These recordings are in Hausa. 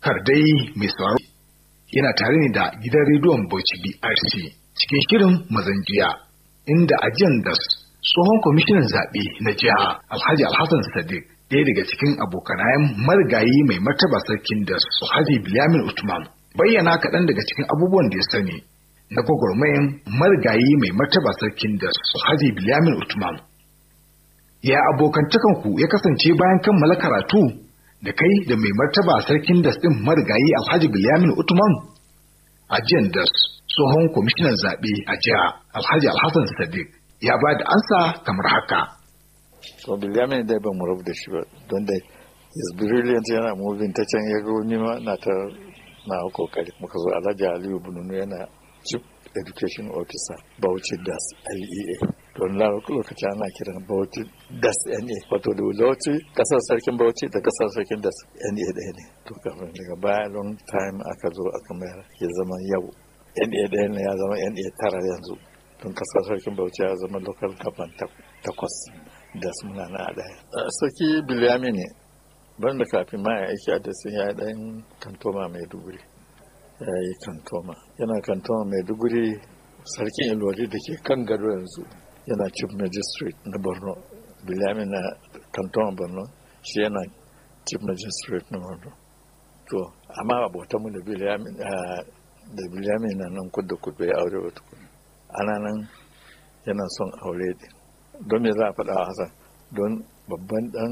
kar dai mai sauraro yana tare ne da gidan rediyon Bauchi BRC cikin shirin mazanjiya inda ajiyan da tsohon kwamishinan zaɓe na jiha Alhaji Alhassan Sadiq ɗaya daga cikin abokanayen marigayi mai martaba sarkin da Alhaji Bilyamin Usman bayyana kaɗan daga cikin abubuwan da ya sani na gwagwarmayan marigayi mai martaba sarkin da Alhaji Bilyamin Usman. Ya abokantakan ku ya kasance bayan kammala karatu da kai da mai martaba sarkin das ɗin marigayi Alhaji Bilyamin Usman a jiyan das tsohon kwamishinan zaɓe a jiha Alhaji Alhassan Sadiq ya ba da ansa kamar haka. to bilyamin dai ba mu rabu da shi ba don dai is brilliant yana moving ta can ya ga wani ma na ta na kokari muka zo alhaji aliyu bununu yana chief education officer bauchi das lea don lokaci ana kiran bauchi das na wato da bauchi kasar sarkin bauchi da kasar sarkin das na ɗaya ne to kafin daga baya long time aka zo aka mayar ya zama yau na ɗaya ne ya zama na tara yanzu don kasar sarkin bauchi ya zama local government takwas da suna na ɗaya. Sarki Bilyami ne, ban da kafin ma ya aiki a dasin ya ɗan kantoma mai duguri. Ya yi kantoma. Yana kantoma mai duguri sarkin ilori da ke kan gado yanzu yana chief magistrate na Borno. Bilyami na kantoma Borno shi yana chief magistrate na Borno. To, amma abotanmu da Bilyami da Bilyami na nan kudu kudu ya aure wata kudu. Ana nan yana son aure din. don me za a faɗa Hassan don babban ɗan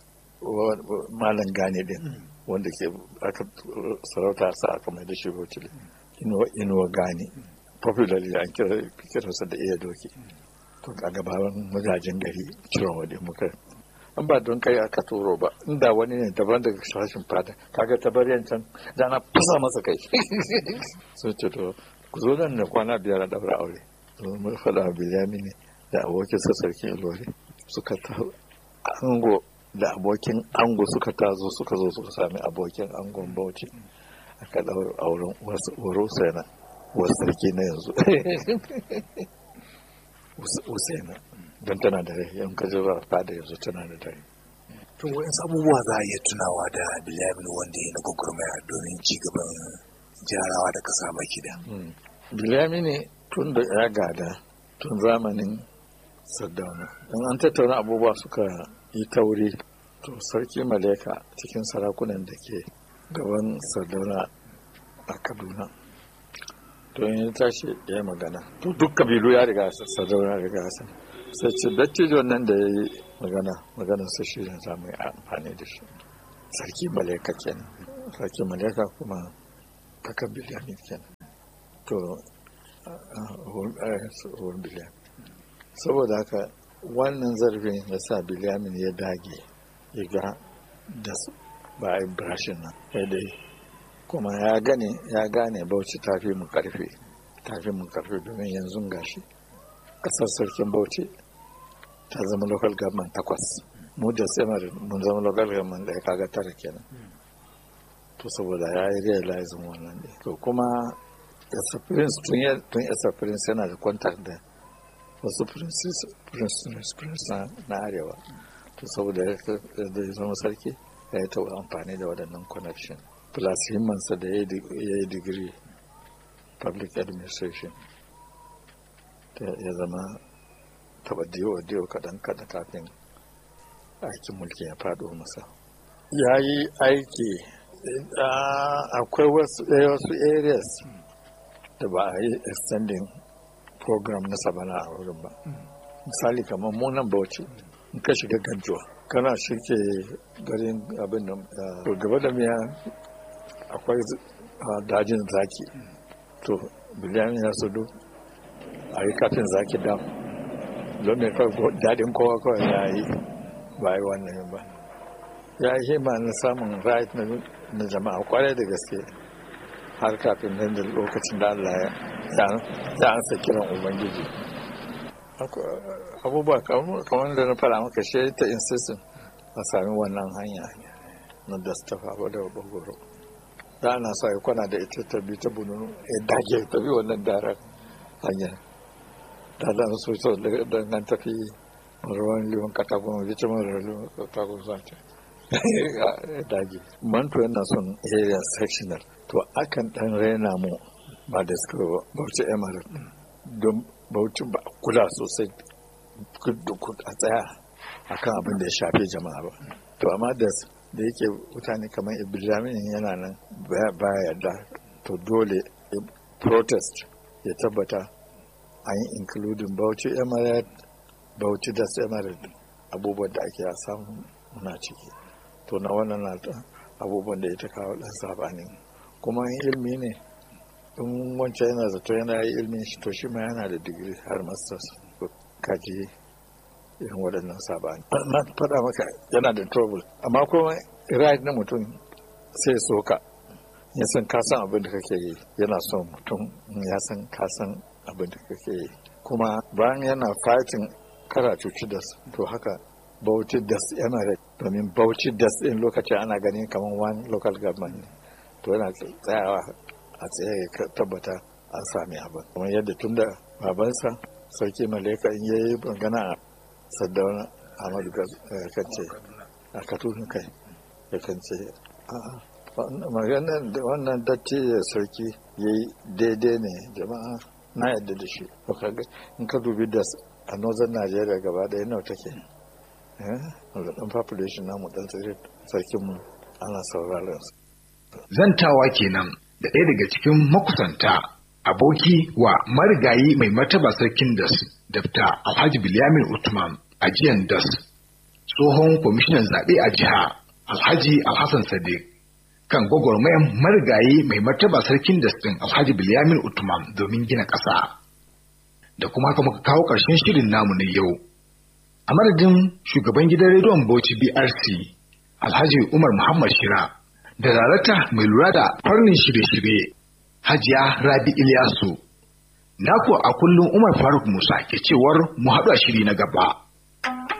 malam gane din wanda ke aka sarauta sa aka mai da shi bauchi inuwa gane popularly an kiransa da iya doki to a gabawan mazajen gari ciron wadda muka an ba don kai aka turo ba inda wani ne daban daga sashen fada kaga tabaryan can da na fasa masa kai sun ce to ku zo nan da kwana biyar a daura aure mun faɗa bilyami ne da abokin sa sarkin ilori suka ta ango da abokin ango suka tazo suka zo suka sami abokin angon bauchi aka daura auren waro na wasu sarki na yanzu usaina don tana da rai yan kaji ba fada yanzu tana da rai to wa'in abubuwa za a iya tunawa da bilamin wanda ya na gwagwarmaya domin ci gaban jarawa da kasa baki da bilyami ne tun da ya gada tun zamanin sardauna in an tattauna abubuwa suka yi tauri to sarki maleka cikin sarakunan da ke gaban sardauna a kaduna to in tashi ya yi magana to duk kabilu ya riga sardauna riga san sai ce dattijon nan da ya yi magana maganar sa shi ne za mu yi amfani da shi sarki maleka kenan sarki maleka kuma kakan biliyamin kenan to a biliyamin saboda haka wannan zarfin ya sa biliyamin ya dage ya ga da ba a yi brashin nan ya dai kuma ya gane ya gane bauchi ta fi mu karfe ta fi mu karfe domin yanzu gashi kasar sarkin bauchi ta zama local government takwas mu da tsamar mun zama local government da ya kaga tara kenan to saboda ya yi realizing wannan ne to kuma yasa prince tun yasa prince yana da kwantar da wasu prince na arewa to saboda ya zama sarki ya yi taɓa amfani da waɗannan connection plus himmansa da ya yi digiri public administration ya zama taɓa diyo kaɗan kaɗan kafin aikin mulki ya faɗo masa ya yi aiki akwai wasu areas da ba a yi extending program na sabana a wurin ba misali kamar munan bauchi in ka shiga ganjuwa kana shirke garin abin da gaba da miya akwai dajin zaki to biliyan ya sudu a yi kafin zaki dam don mai daɗin kowa kawai ya yi ba yi wannan ba ya yi hima na samun right na jama'a kwarai da gaske har kafin nan da lokacin da Allah ya ansa kiran Ubangiji. Abubuwa kamar da na fara maka shi ta insistin a sami wannan hanya na dastafa ba da bagoro. Da ana sa ya kwana da ita ta bi ta bununu ya dage ta bi wannan daren hanya. Da da so so da nan tafi ruwan liwan katakon bi ta mara liwan katakon zata. daji manto yana son area sectional to akan dan raina mu ba da suka bauchi emirate don bauchi ba kula sosai a tsaya akan abin da ya shafi jama'a ba to amma da da yake mutane kamar ibrahim yana nan baya yarda to dole protest ya tabbata an yi including bauchi emirate bauchi da emirate abubuwan da ake samu muna ciki to na wannan na abubuwan da ya ta kawo dan sabanin kuma ilmi ne in wancan yana zato yana yi ilmin shi to shi ma yana da digiri har masters kaji irin waɗannan sabani na faɗa maka yana da trouble amma kuma right na mutum sai soka ya san ka san abin da kake yi yana son mutum ya san ka san abin da kake yi kuma bayan yana fighting kara cuci da to haka bauchi das emirate domin bauchi das din lokacin ana ganin kamar one local government ne to yana tsayawa a tsaye ya tabbata an sami abin kuma yadda tun da babansa sarki maleka in yayi magana a saddauna ahmadu kan ce a katun kai ya kan ce maganar da wannan datti da sarki ya yi daidai ne jama'a na yadda da shi in ka dubi da a northern nigeria gaba ɗaya nawa take ɗan population namu ɗan sarkinmu ana sauraron su zantawa kenan da ɗaya daga cikin makusanta aboki wa marigayi mai martaba sarkin das dafta alhaji bilyamin utman a jiyan das tsohon kwamishinan zaɓe a jiha alhaji alhassan sadiq kan gwagwarmayan marigayi mai martaba sarkin das ɗin alhaji bilyamin utman domin gina ƙasa da kuma haka muka kawo ƙarshen shirin namu na yau a madadin shugaban gidan rediyon bauchi brc alhaji umar muhammad shira da darakta mai lura da farnin shirye-shirye hajiya rabi ilyasu naku a kullum umar faruk musa ke cewar mu haɗu a shiri na gaba